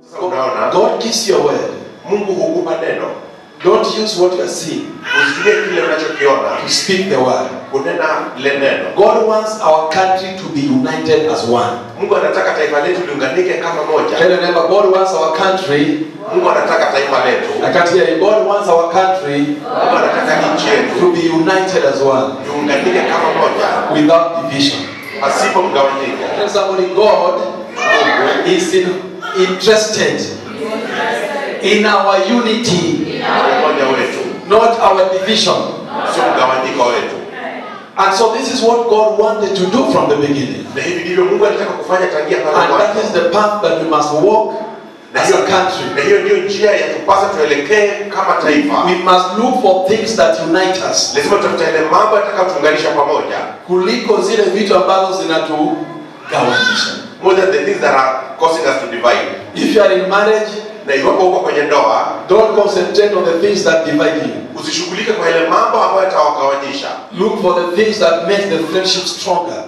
Sasa unaona God gives you a word. Mungu hukupa neno, Don't use what you are seeing usitumie kile unachokiona to speak the word. kunena lile neno. God wants our country to be united as one. Mungu anataka taifa letu liunganike kama Tell moja. your neighbor, God wants our country. Mungu anataka taifa letu, I can't hear you. God wants our country Mungu anataka nchi yetu to be united as one tuunganike kama moja without division. pasipo mgawanyiko. Tell somebody, God is in, interested in our unity, Umoja wetu not our division. sio mgawanyiko wetu, And so this is what God wanted to do from the beginning. na hivi ndivyo Mungu alitaka kufanya tangia pale And that mwanzo. is the path that we must walk Na as hiyo a country. na hiyo ndio njia ya tupasa tuelekee kama taifa. We must look for things that unite us Lazima tutafute yale mambo yatakayotuunganisha pamoja, kuliko zile vitu ambazo zinatugawanyisha. more than the things that are causing us to divide. If you are in marriage, Na iwapo uko kwenye ndoa, don't concentrate on the things that divide you. usishughulike kwa yale mambo ambayo yatawagawanyisha. Look for the things that make the friendship stronger.